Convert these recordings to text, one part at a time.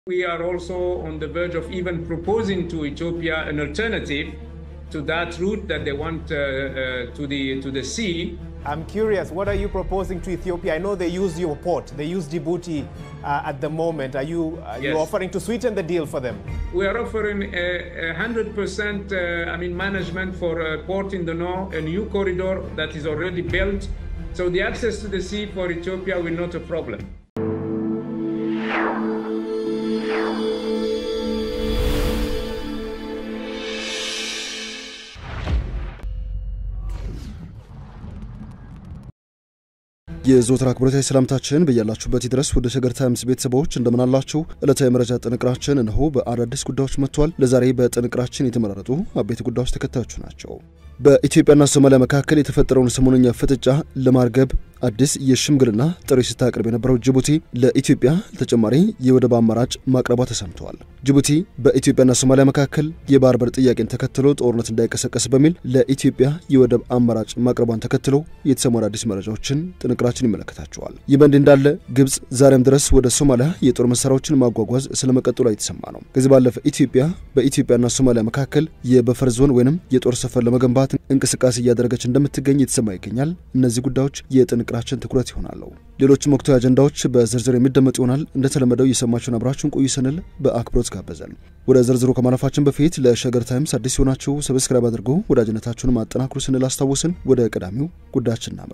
We are also on the verge of even proposing to Ethiopia an alternative to that route that they want uh, uh, to the to the sea. I'm curious, what are you proposing to Ethiopia? I know they use your port, they use Djibouti uh, at the moment. Are you are you Yes. offering to sweeten the deal for them? We are offering a, a 100% uh, I mean management for uh, port in the north, a new corridor that is already built. So the access to the sea for Ethiopia will not a problem. የዘወትር አክብሮታዊ ሰላምታችን በያላችሁበት ድረስ ወደ ሸገር ታይምስ ቤተሰቦች እንደምናላችሁ ዕለታዊ መረጃ ጥንቅራችን እነሆ በአዳዲስ ጉዳዮች መጥቷል። ለዛሬ በጥንቅራችን የተመራረጡ አበይት ጉዳዮች ተከታዮቹ ናቸው። በኢትዮጵያና ሶማሊያ መካከል የተፈጠረውን ሰሞነኛ ፍጥጫ ለማርገብ አዲስ የሽምግልና ጥሪ ስታቀርብ የነበረው ጅቡቲ ለኢትዮጵያ ተጨማሪ የወደብ አማራጭ ማቅረቧ ተሰምተዋል። ጅቡቲ በኢትዮጵያና ሶማሊያ መካከል የባህር በር ጥያቄን ተከትሎ ጦርነት እንዳይቀሰቀስ በሚል ለኢትዮጵያ የወደብ አማራጭ ማቅረቧን ተከትሎ የተሰሙ አዳዲስ መረጃዎችን ጥንቅራችን ይመለከታቸዋል። ይህ በእንዲህ እንዳለ ግብጽ ዛሬም ድረስ ወደ ሶማሊያ የጦር መሳሪያዎችን ማጓጓዝ ስለመቀጠሏ የተሰማ ነው። ከዚህ ባለፈ ኢትዮጵያ በኢትዮጵያና ሶማሊያ መካከል የበፈር ዞን ወይንም የጦር ሰፈር ለመገንባት እንቅስቃሴ እያደረገች እንደምትገኝ የተሰማ ይገኛል። እነዚህ ጉዳዮች የጥንቅራችን ትኩረት ይሆናሉ። ሌሎችም ወቅታዊ አጀንዳዎች በዝርዝር የሚደመጡ ይሆናል። እንደተለመደው የሰማችሁን አብራችሁን ቆዩ ስንል በአክብሮት ጋበዘን። ወደ ዝርዝሩ ከማለፋችን በፊት ለሸገር ታይምስ አዲስ የሆናችሁ ሰብስክራይብ አድርጎ ወዳጅነታችሁንም አጠናክሩ ስንል አስታወስን። ወደ ቀዳሚው ጉዳያችን እናምራ።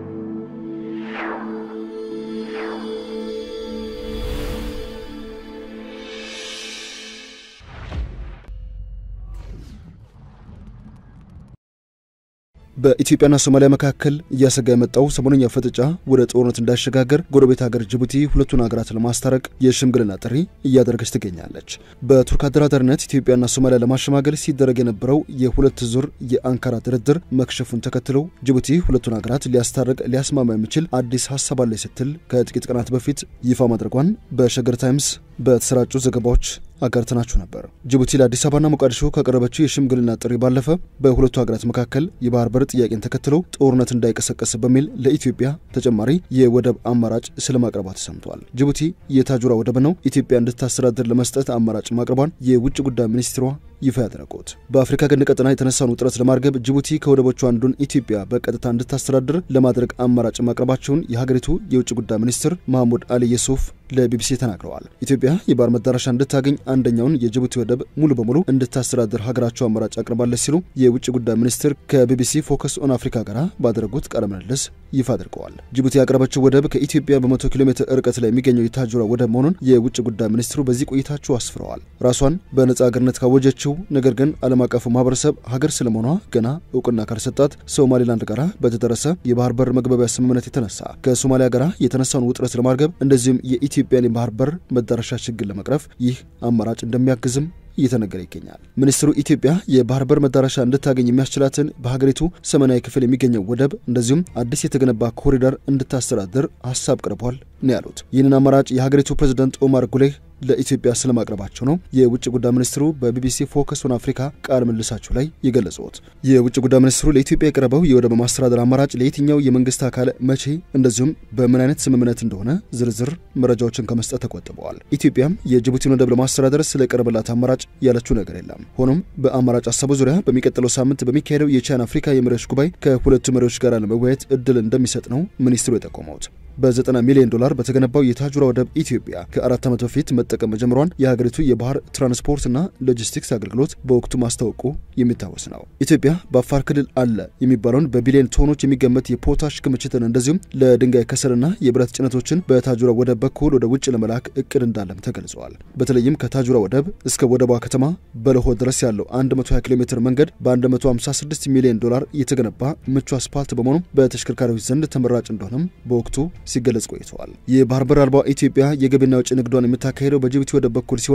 በኢትዮጵያና ሶማሊያ መካከል እያሰጋ የመጣው ሰሞነኛ ፍጥጫ ወደ ጦርነት እንዳይሸጋገር ጎረቤት ሀገር ጅቡቲ ሁለቱን ሀገራት ለማስታረቅ የሽምግልና ጥሪ እያደረገች ትገኛለች። በቱርክ አደራዳሪነት ኢትዮጵያና ሶማሊያ ለማሸማገል ሲደረግ የነበረው የሁለት ዙር የአንካራ ድርድር መክሸፉን ተከትለው ጅቡቲ ሁለቱን ሀገራት ሊያስታርቅ ሊያስማማ የሚችል አዲስ ሀሳብ አለ ስትል ከጥቂት ቀናት በፊት ይፋ ማድረጓን በሸገር ታይምስ በተሰራጩ ዘገባዎች አጋርተናችሁ ነበር። ጅቡቲ ለአዲስ አበባና ሞቃዲሾ ካቀረበችው የሽምግልና ጥሪ ባለፈ በሁለቱ ሀገራት መካከል የባህር በር ጥያቄን ተከትሎ ጦርነት እንዳይቀሰቀስ በሚል ለኢትዮጵያ ተጨማሪ የወደብ አማራጭ ስለማቅረቧ ተሰምቷል። ጅቡቲ የታጁራ ወደብ ነው ኢትዮጵያ እንድታስተዳድር ለመስጠት አማራጭ ማቅረቧን የውጭ ጉዳይ ሚኒስትሯ ይፋ ያደረጉት በአፍሪካ ቀንድ ቀጠና የተነሳውን ውጥረት ለማርገብ ጅቡቲ ከወደቦቹ አንዱን ኢትዮጵያ በቀጥታ እንድታስተዳድር ለማድረግ አማራጭ ማቅረባቸውን የሀገሪቱ የውጭ ጉዳይ ሚኒስትር መሐሙድ አሊ የሱፍ ለቢቢሲ ተናግረዋል። ኢትዮጵያ የባህር መዳረሻ እንድታገኝ አንደኛውን የጅቡቲ ወደብ ሙሉ በሙሉ እንድታስተዳድር ሀገራቸው አማራጭ አቅርባለች ሲሉ የውጭ ጉዳይ ሚኒስትር ከቢቢሲ ፎከስ ኦን አፍሪካ ጋር ባደረጉት ቃለ ምልልስ ይፋ አድርገዋል። ጅቡቲ ያቀረበችው ወደብ ከኢትዮጵያ በመቶ ኪሎ ሜትር ርቀት ላይ የሚገኘው የታጁራ ወደብ መሆኑን የውጭ ጉዳይ ሚኒስትሩ በዚህ ቆይታቸው አስፍረዋል። ራሷን በነጻ ሀገርነት ካወጀችው ነገር ግን ዓለም አቀፉ ማህበረሰብ ሀገር ስለመሆኗ ገና እውቅና ካልሰጣት ሶማሌላንድ ጋር በተደረሰ የባህር በር መግባቢያ ስምምነት የተነሳ ከሶማሊያ ጋር የተነሳውን ውጥረት ለማርገብ እንደዚሁም የኢትዮጵያን የባህር በር መዳረሻ ችግር ለመቅረፍ ይህ አማራጭ እንደሚያግዝም እየተነገረ ይገኛል። ሚኒስትሩ ኢትዮጵያ የባህር በር መዳረሻ እንድታገኝ የሚያስችላትን በሀገሪቱ ሰሜናዊ ክፍል የሚገኘው ወደብ እንደዚሁም አዲስ የተገነባ ኮሪደር እንድታስተዳድር ሀሳብ ቀርቧል ነው ያሉት። ይህንን አማራጭ የሀገሪቱ ፕሬዝዳንት ኦማር ጉሌህ ለኢትዮጵያ ስለማቅረባቸው ነው የውጭ ጉዳይ ሚኒስትሩ በቢቢሲ ፎከስ ኦን አፍሪካ ቃለ ምልልሳቸው ላይ የገለጹት። የውጭ ጉዳይ ሚኒስትሩ ለኢትዮጵያ የቀረበው የወደብ ማስተዳደር አማራጭ ለየትኛው የመንግስት አካል መቼ፣ እንደዚሁም በምን አይነት ስምምነት እንደሆነ ዝርዝር መረጃዎችን ከመስጠት ተቆጥበዋል። ኢትዮጵያም የጅቡቲን ወደብ ለማስተዳደር ስለቀረበላት አማራጭ ያለችው ነገር የለም። ሆኖም በአማራጭ ሀሳቡ ዙሪያ በሚቀጥለው ሳምንት በሚካሄደው የቻይና አፍሪካ የመሪዎች ጉባኤ ከሁለቱ መሪዎች ጋር ለመወያየት እድል እንደሚሰጥ ነው ሚኒስትሩ የጠቆሙት። በ90 ሚሊዮን ዶላር በተገነባው የታጁራ ወደብ ኢትዮጵያ ከአራት ዓመት በፊት መጠቀም መጀመሯን የሀገሪቱ የባህር ትራንስፖርትና ሎጂስቲክስ አገልግሎት በወቅቱ ማስታወቁ የሚታወስ ነው። ኢትዮጵያ በአፋር ክልል አለ የሚባለውን በቢሊዮን ቶኖች የሚገመት የፖታሽ ክምችትን እንደዚሁም ለድንጋይ ከሰልና የብረት ጭነቶችን በታጁራ ወደብ በኩል ወደ ውጭ ለመላክ እቅድ እንዳለም ተገልጿል። በተለይም ከታጁራ ወደብ እስከ ወደቧ ከተማ በለሆ ድረስ ያለው 120 ኪሎ ሜትር መንገድ በ156 ሚሊዮን ዶላር የተገነባ ምቹ አስፓልት በመሆኑ በተሽከርካሪዎች ዘንድ ተመራጭ እንደሆነም በወቅቱ ሲገለጽ ቆይተዋል። የባህር በር አልባ ኢትዮጵያ የገቢና ውጭ ንግዷን የምታካሄደው በጅቡቲ ወደብ በኩል ሲሆን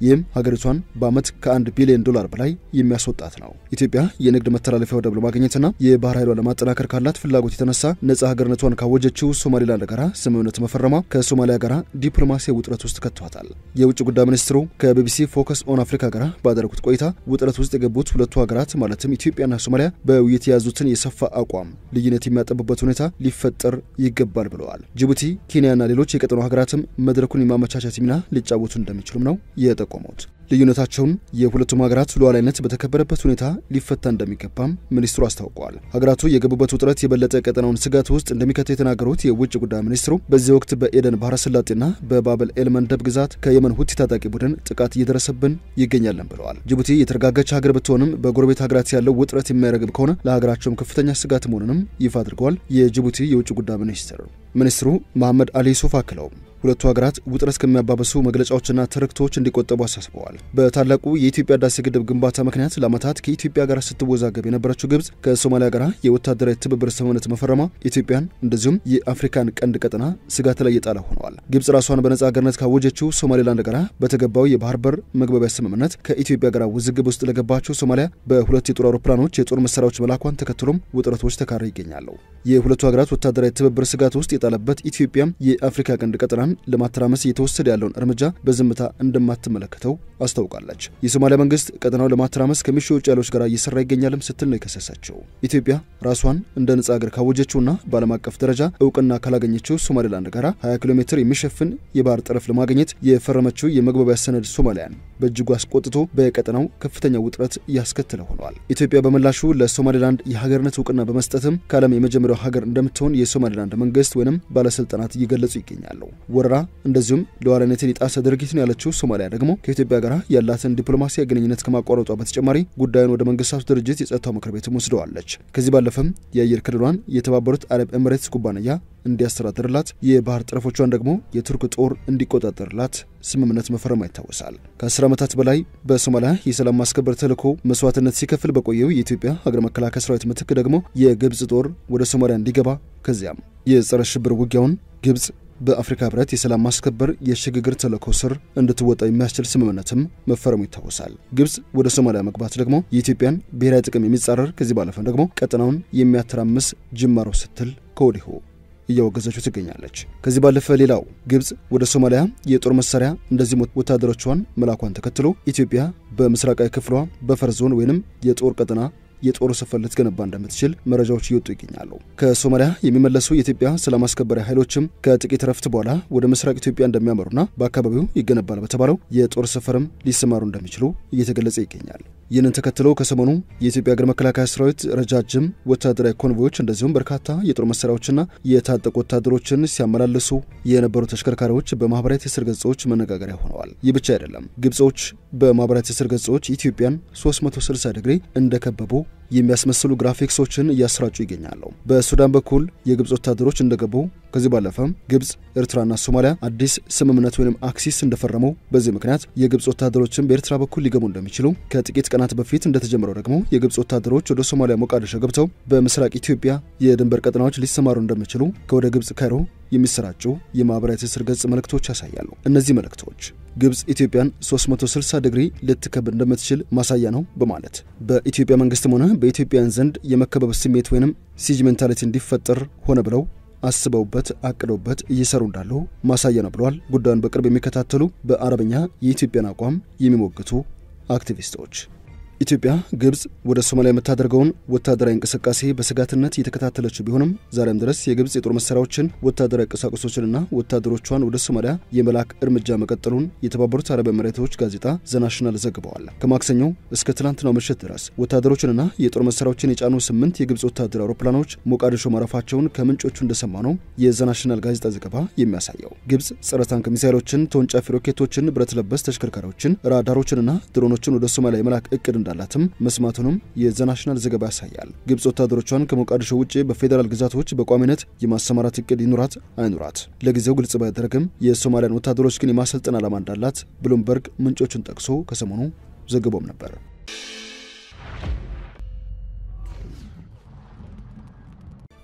ይህም ሀገሪቷን በዓመት ከአንድ ቢሊዮን ዶላር በላይ የሚያስወጣት ነው። ኢትዮጵያ የንግድ መተላለፊያ ወደብ ለማግኘትና የባህር ኃይሏን ለማጠናከር ካላት ፍላጎት የተነሳ ነጻ ሀገርነቷን ካወጀችው ሶማሌላንድ ጋር ስምምነት መፈረሟ ከሶማሊያ ጋር ዲፕሎማሲያዊ ውጥረት ውስጥ ከቷታል። የውጭ ጉዳይ ሚኒስትሩ ከቢቢሲ ፎከስ ኦን አፍሪካ ጋር ባደረጉት ቆይታ ውጥረት ውስጥ የገቡት ሁለቱ ሀገራት ማለትም ኢትዮጵያና ሶማሊያ በውይይት የያዙትን የሰፋ አቋም ልዩነት የሚያጠቡበት ሁኔታ ሊፈጠር ይገባል ብለዋል። ጅቡቲ፣ ኬንያና ሌሎች የቀጠናው ሀገራትም መድረኩን የማመቻቸት ሚና ሊጫወቱ እንደሚችሉም ነው የጠቆሙት። ልዩነታቸውን የሁለቱም ሀገራት ሉዓላዊነት በተከበረበት ሁኔታ ሊፈታ እንደሚገባም ሚኒስትሩ አስታውቀዋል። ሀገራቱ የገቡበት ውጥረት የበለጠ ቀጠናውን ስጋት ውስጥ እንደሚከተው የተናገሩት የውጭ ጉዳይ ሚኒስትሩ በዚህ ወቅት በኤደን ባህረ ሰላጤና በባበል ኤል መንደብ ግዛት ከየመን ሁቲ ታጣቂ ቡድን ጥቃት እየደረሰብን ይገኛለን ብለዋል። ጅቡቲ የተረጋጋች ሀገር ብትሆንም በጎረቤት ሀገራት ያለው ውጥረት የማይረግብ ከሆነ ለሀገራቸውም ከፍተኛ ስጋት መሆኑንም ይፋ አድርገዋል። የጅቡቲ የውጭ ጉዳይ ሚኒስትር ሚኒስትሩ መሐመድ አሊ ሱፍ አክለው ሁለቱ ሀገራት ውጥረት ከሚያባብሱ መግለጫዎችና ትርክቶች እንዲቆጠቡ አሳስበዋል። በታላቁ የኢትዮጵያ ህዳሴ ግድብ ግንባታ ምክንያት ለዓመታት ከኢትዮጵያ ጋር ስትወዛገብ የነበረችው ግብጽ ከሶማሊያ ጋር የወታደራዊ ትብብር ስምምነት መፈረሟ ኢትዮጵያን እንደዚሁም የአፍሪካን ቀንድ ቀጠና ስጋት ላይ የጣለ ሆነዋል። ግብጽ ራሷን በነጻ ሀገርነት ካወጀችው ሶማሌላንድ ጋር በተገባው የባህር በር መግባቢያ ስምምነት ከኢትዮጵያ ጋር ውዝግብ ውስጥ ለገባቸው ሶማሊያ በሁለት የጦር አውሮፕላኖች የጦር መሳሪያዎች መላኳን ተከትሎም ውጥረቶች ተካረው ይገኛሉ። የሁለቱ ሀገራት ወታደራዊ ትብብር ስጋት ውስጥ የጣለበት ኢትዮጵያም የአፍሪካ ቀንድ ቀጠናን ለማተራመስ እየተወሰደ ያለውን እርምጃ በዝምታ እንደማትመለከተው አስታውቃለች። የሶማሊያ መንግስት ቀጠናው ለማተራመስ ከሚሹ ውጭ ኃይሎች ጋር እየሰራ ይገኛልም ስትል ነው የከሰሰችው። ኢትዮጵያ ራሷን እንደ ነጻ ሀገር ካወጀችውና በዓለም አቀፍ ደረጃ እውቅና ካላገኘችው ሶማሌላንድ ጋር 20 ኪሎ ሜትር የሚሸፍን የባህር ጠረፍ ለማግኘት የፈረመችው የመግባቢያ ሰነድ ሶማሊያን በእጅጉ አስቆጥቶ በቀጠናው ከፍተኛ ውጥረት እያስከተለ ሆኗል። ኢትዮጵያ በምላሹ ለሶማሌላንድ የሀገርነት እውቅና በመስጠትም ከዓለም የመጀመሪያው ሀገር እንደምትሆን የሶማሌላንድ መንግስት ወይም ባለስልጣናት እየገለጹ ይገኛሉ። ወረራ እንደዚሁም ሉዓላዊነትን የጣሰ ድርጊት ነው ያለችው ሶማሊያ ደግሞ ከኢትዮጵያ ጋር ያላትን ዲፕሎማሲያዊ ግንኙነት ከማቋረጧ በተጨማሪ ጉዳዩን ወደ መንግስታቱ ድርጅት የጸጥታው ምክር ቤትም ወስደዋለች። ከዚህ ባለፈም የአየር ክልሏን የተባበሩት አረብ ኤምሬትስ ኩባንያ እንዲያስተዳድርላት የባህር ጠረፎቿን ደግሞ የቱርክ ጦር እንዲቆጣጠርላት ስምምነት መፈረሟ ይታወሳል። ከአስር ዓመታት በላይ በሶማሊያ የሰላም ማስከበር ተልዕኮ መስዋዕትነት ሲከፍል በቆየው የኢትዮጵያ ሀገር መከላከያ ሰራዊት ምትክ ደግሞ የግብጽ ጦር ወደ ሶማሊያ እንዲገባ ከዚያም የጸረ ሽብር ውጊያውን ግብጽ በአፍሪካ ህብረት የሰላም ማስከበር የሽግግር ተልዕኮ ስር እንድትወጣ የሚያስችል ስምምነትም መፈረሙ ይታወሳል። ግብጽ ወደ ሶማሊያ መግባት ደግሞ የኢትዮጵያን ብሔራዊ ጥቅም የሚጻረር ከዚህ ባለፈም ደግሞ ቀጠናውን የሚያተራምስ ጅማሮ ስትል ከወዲሁ እያወገዘችው ትገኛለች። ከዚህ ባለፈ ሌላው ግብጽ ወደ ሶማሊያ የጦር መሳሪያ እንደዚህም ወታደሮቿን መላኳን ተከትሎ ኢትዮጵያ በምስራቃዊ ክፍሏ በፈር ዞን ወይንም የጦር ቀጠና የጦር ሰፈር ልትገነባ እንደምትችል መረጃዎች እየወጡ ይገኛሉ። ከሶማሊያ የሚመለሱ የኢትዮጵያ ሰላም አስከባሪ ኃይሎችም ከጥቂት ረፍት በኋላ ወደ ምስራቅ ኢትዮጵያ እንደሚያመሩና በአካባቢው ይገነባል በተባለው የጦር ሰፈርም ሊሰማሩ እንደሚችሉ እየተገለጸ ይገኛል። ይህንን ተከትሎ ከሰሞኑ የኢትዮጵያ ሀገር መከላከያ ሰራዊት ረጃጅም ወታደራዊ ኮንቮዮች እንደዚሁም በርካታ የጦር መሳሪያዎችና የታጠቁ ወታደሮችን ሲያመላልሱ የነበሩ ተሽከርካሪዎች በማህበራዊ ትስስር ገጾች መነጋገሪያ ሆነዋል። ይህ ብቻ አይደለም። ግብጾች በማህበራዊ ትስስር ገጾች ኢትዮጵያን 360 ዲግሪ እንደከበቡ የሚያስመስሉ ግራፊክሶችን እያሰራጩ ይገኛሉ። በሱዳን በኩል የግብፅ ወታደሮች እንደገቡ ከዚህ ባለፈም ግብፅ፣ ኤርትራና ሶማሊያ አዲስ ስምምነት ወይም አክሲስ እንደፈረሙ በዚህ ምክንያት የግብፅ ወታደሮችን በኤርትራ በኩል ሊገቡ እንደሚችሉ ከጥቂት ቀናት በፊት እንደተጀመረው ደግሞ የግብፅ ወታደሮች ወደ ሶማሊያ ሞቃዲሾ ገብተው በምስራቅ ኢትዮጵያ የድንበር ቀጠናዎች ሊሰማሩ እንደሚችሉ ከወደ ግብፅ ካይሮ የሚሰራጩ የማህበራዊ ትስስር ገጽ መልእክቶች ያሳያሉ። እነዚህ መልእክቶች ግብፅ ኢትዮጵያን 360 ዲግሪ ልትከብ እንደምትችል ማሳያ ነው በማለት በኢትዮጵያ መንግስትም ሆነ በኢትዮጵያውያን ዘንድ የመከበብ ስሜት ወይንም ሲጅ ሜንታሊቲ እንዲፈጠር ሆነ ብለው አስበውበት አቅደውበት እየሰሩ እንዳሉ ማሳያ ነው ብለዋል። ጉዳዩን በቅርብ የሚከታተሉ በአረብኛ የኢትዮጵያን አቋም የሚሞግቱ አክቲቪስቶች ኢትዮጵያ ግብጽ ወደ ሶማሊያ የምታደርገውን ወታደራዊ እንቅስቃሴ በስጋትነት እየተከታተለችው ቢሆንም ዛሬም ድረስ የግብጽ የጦር መሳሪያዎችን ወታደራዊ ቁሳቁሶችንና ወታደሮቿን ወደ ሶማሊያ የመላክ እርምጃ መቀጠሉን የተባበሩት አረብ ኤምሬቶች ጋዜጣ ዘናሽናል ዘግበዋል። ከማክሰኞ እስከ ትላንትናው ምሽት ድረስ ወታደሮችንና የጦር መሳሪያዎችን የጫኑ ስምንት የግብጽ ወታደራዊ አውሮፕላኖች ሞቃዲሾ ማረፋቸውን ከምንጮቹ እንደሰማ ነው የዘናሽናል ጋዜጣ ዘገባ የሚያሳየው። ግብጽ ጸረ ታንክ ሚሳይሎችን፣ ተወንጫፊ ሮኬቶችን፣ ብረት ለበስ ተሽከርካሪዎችን፣ ራዳሮችንና ድሮኖችን ወደ ሶማሊያ የመላክ እቅድ እንዳላትም መስማቱንም የዘናሽናል ዘገባ ያሳያል። ግብጽ ወታደሮቿን ከሞቃዲሾ ውጭ በፌዴራል ግዛቶች በቋሚነት የማሰማራት እቅድ ይኑራት አይኑራት ለጊዜው ግልጽ ባያደረግም የሶማሊያን ወታደሮች ግን የማሰልጠን ዓላማ እንዳላት ብሉምበርግ ምንጮቹን ጠቅሶ ከሰሞኑ ዘግቦም ነበር።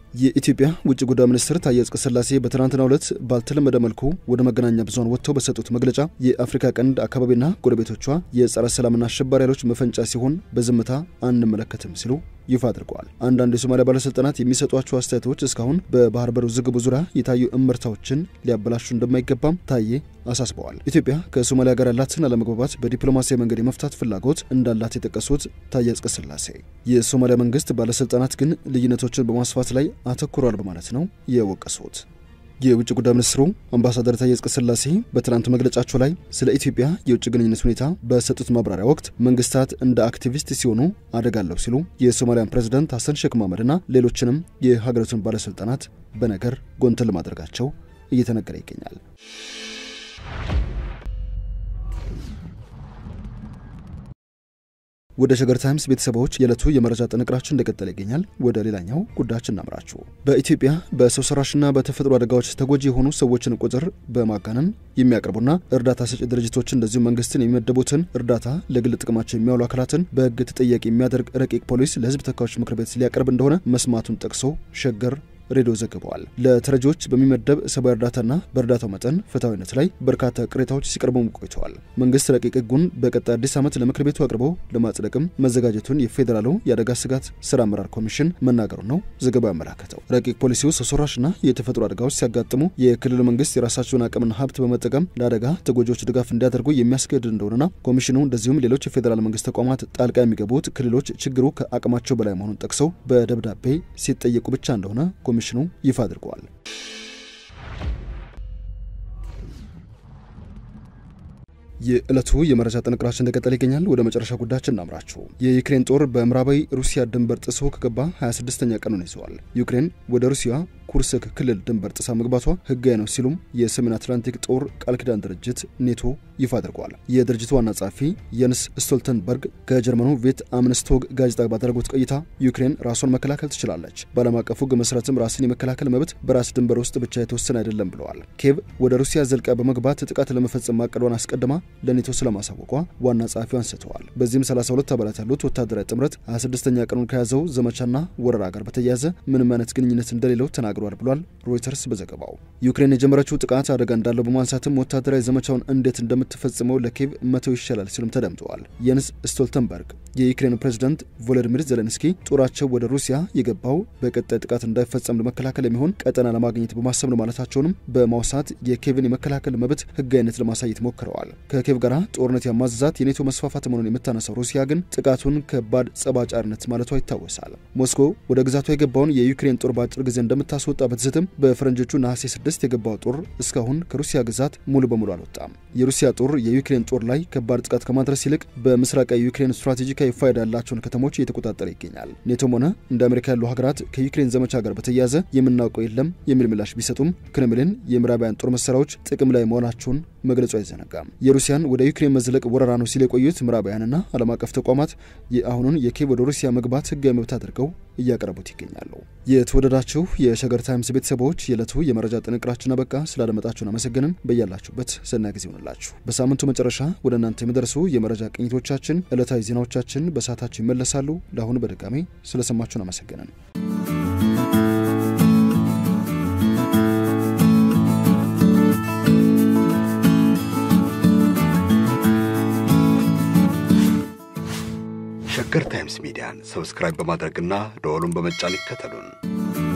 የኢትዮጵያ ውጭ ጉዳይ ሚኒስትር ታዬ አጽቀሥላሴ በትናንትናው ዕለት ባልተለመደ መልኩ ወደ መገናኛ ብዙኃን ወጥተው በሰጡት መግለጫ የአፍሪካ ቀንድ አካባቢና ጎረቤቶቿ የጸረ ሰላምና አሸባሪ ኃይሎች መፈንጫ ሲሆን በዝምታ አንመለከትም ሲሉ ይፋ አድርገዋል። አንዳንድ የሶማሊያ ባለስልጣናት የሚሰጧቸው አስተያየቶች እስካሁን በባህር በር ውዝግቡ ዙሪያ የታዩ እምርታዎችን ሊያበላሹ እንደማይገባም ታዬ አሳስበዋል። ኢትዮጵያ ከሶማሊያ ጋር ያላትን አለመግባባት በዲፕሎማሲያዊ መንገድ የመፍታት ፍላጎት እንዳላት የጠቀሱት ታዬ አጽቀሥላሴ የሶማሊያ መንግስት ባለስልጣናት ግን ልዩነቶችን በማስፋት ላይ አተኩሯል በማለት ነው የወቀሱት። የውጭ ጉዳይ ሚኒስትሩ አምባሳደር ታዬ አጽቀሥላሴ በትናንት መግለጫቸው ላይ ስለ ኢትዮጵያ የውጭ ግንኙነት ሁኔታ በሰጡት ማብራሪያ ወቅት መንግስታት እንደ አክቲቪስት ሲሆኑ አደጋለሁ ሲሉ የሶማሊያን ፕሬዝዳንት ሐሰን ሼክ መሐመድና ሌሎችንም የሀገሪቱን ባለስልጣናት በነገር ጎንተን ለማድረጋቸው እየተነገረ ይገኛል። ወደ ሸገር ታይምስ ቤተሰቦች የዕለቱ የመረጃ ጥንቅራችን እንደቀጠለ ይገኛል። ወደ ሌላኛው ጉዳያችን እናምራችሁ። በኢትዮጵያ በሰው ሰራሽና በተፈጥሮ አደጋዎች ተጎጂ የሆኑ ሰዎችን ቁጥር በማጋነን የሚያቀርቡና እርዳታ ሰጪ ድርጅቶችን እንደዚሁም መንግስትን የሚመደቡትን እርዳታ ለግል ጥቅማቸው የሚያውሉ አካላትን በሕግ ተጠያቂ የሚያደርግ ረቂቅ ፖሊስ ለሕዝብ ተወካዮች ምክር ቤት ሊያቀርብ እንደሆነ መስማቱን ጠቅሶ ሸገር ሬዲዮ ዘግበዋል። ለተረጂዎች በሚመደብ ሰብአዊ እርዳታና በእርዳታው መጠን ፍትሐዊነት ላይ በርካታ ቅሬታዎች ሲቀርቡም ቆይተዋል። መንግስት ረቂቅ ህጉን በቀጣይ አዲስ ዓመት ለምክር ቤቱ አቅርቦ ለማጽደቅም መዘጋጀቱን የፌዴራሉ የአደጋ ስጋት ስራ አመራር ኮሚሽን መናገሩ ነው ዘገባው ያመላከተው። ረቂቅ ፖሊሲው ሰው ሰራሽና የተፈጥሮ አደጋዎች ሲያጋጥሙ የክልሉ መንግስት የራሳቸውን አቅምና ሀብት በመጠቀም ለአደጋ ተጎጂዎች ድጋፍ እንዲያደርጉ የሚያስገድድ እንደሆነና ኮሚሽኑ እንደዚሁም ሌሎች የፌዴራል መንግስት ተቋማት ጣልቃ የሚገቡት ክልሎች ችግሩ ከአቅማቸው በላይ መሆኑን ጠቅሰው በደብዳቤ ሲጠየቁ ብቻ እንደሆነ ኮሚሽኑ ይፋ አድርገዋል። የዕለቱ የመረጃ ጥንቅራችን እንደቀጠለ ይገኛል። ወደ መጨረሻ ጉዳያችን እናምራችሁ። የዩክሬን ጦር በምዕራባዊ ሩሲያ ድንበር ጥሶ ከገባ 26ኛ ቀኑን ይዘዋል። ዩክሬን ወደ ሩሲያ ኩርስክ ክልል ድንበር ጥሳ መግባቷ ህጋዊ ነው ሲሉም የሰሜን አትላንቲክ ጦር ቃል ኪዳን ድርጅት ኔቶ ይፋ አድርገዋል። የድርጅቱ ዋና ጸሐፊ የንስ ስቶልተንበርግ ከጀርመኑ ቬት አምንስቶግ ጋዜጣ ባደረጉት ቆይታ ዩክሬን ራሷን መከላከል ትችላለች፣ በዓለም አቀፉ ህግ መሰረትም ራስን የመከላከል መብት በራስ ድንበር ውስጥ ብቻ የተወሰነ አይደለም ብለዋል። ኬቭ ወደ ሩሲያ ዘልቃ በመግባት ጥቃት ለመፈጸም ማቀዷን አስቀድማ ለኔቶ ስለማሳወቋ ዋና ጸሐፊው አንስተዋል። በዚህም 32 አባላት ያሉት ወታደራዊ ጥምረት 26ኛ ቀኑን ከያዘው ዘመቻና ወረራ ጋር በተያያዘ ምንም አይነት ግንኙነት እንደሌለው ተናግሯል ብሏል ሮይተርስ በዘገባው። ዩክሬን የጀመረችው ጥቃት አደጋ እንዳለው በማንሳትም ወታደራዊ ዘመቻውን እንዴት እንደምትፈጽመው ለኬቭ መተው ይሻላል ሲሉም ተደምጠዋል። የንስ ስቶልተንበርግ የዩክሬን ፕሬዝዳንት ቮሎዲሚር ዜሌንስኪ ጦራቸው ወደ ሩሲያ የገባው በቀጣይ ጥቃት እንዳይፈጸም ለመከላከል የሚሆን ቀጠና ለማግኘት በማሰብ ነው ማለታቸውንም በማውሳት የኬቭን የመከላከል መብት ህጋዊነት ለማሳየት ሞክረዋል። ከኬቭ ጋር ጦርነት ያማዘዛት የኔቶ መስፋፋት መሆኑን የምታነሳው ሩሲያ ግን ጥቃቱን ከባድ ጸባጫሪነት ማለቷ ይታወሳል። ሞስኮ ወደ ግዛቷ የገባውን የዩክሬን ጦር በአጭር ጊዜ እንደምታስወጣ በትዝትም በፈረንጆቹ ነሐሴ 6 የገባው ጦር እስካሁን ከሩሲያ ግዛት ሙሉ በሙሉ አልወጣም። የሩሲያ ጦር የዩክሬን ጦር ላይ ከባድ ጥቃት ከማድረስ ይልቅ በምስራቃዊ ዩክሬን ስትራቴጂካዊ ፋይዳ ያላቸውን ከተሞች እየተቆጣጠረ ይገኛል። ኔቶም ሆነ እንደ አሜሪካ ያሉ ሀገራት ከዩክሬን ዘመቻ ጋር በተያያዘ የምናውቀው የለም የሚል ምላሽ ቢሰጡም ክሬምሊን የምዕራባውያን ጦር መሳሪያዎች ጥቅም ላይ መሆናቸውን መግለጹ አይዘነጋም። የሩሲያን ወደ ዩክሬን መዝለቅ ወረራ ነው ሲል የቆዩት ምዕራባውያንና ዓለም አቀፍ ተቋማት የአሁኑን የኬቭ ወደ ሩሲያ መግባት ህጋዊ መብት አድርገው እያቀረቡት ይገኛሉ። የተወደዳችሁ የሸገር ታይምስ ቤተሰቦች የዕለቱ የመረጃ ጥንቅራችን አበቃ። ስላደመጣችሁን አመሰግንን። በያላችሁበት ሰናይ ጊዜ ይሆንላችሁ። በሳምንቱ መጨረሻ ወደ እናንተ የሚደርሱ የመረጃ ቅኝቶቻችን፣ ዕለታዊ ዜናዎቻችን በሰዓታቸው ይመለሳሉ። ለአሁኑ በድጋሚ ስለሰማችሁን አመሰግንን። ሸገር ታይምስ ሚዲያን ሰብስክራይብ በማድረግና ደወሉን በመጫን ይከተሉን።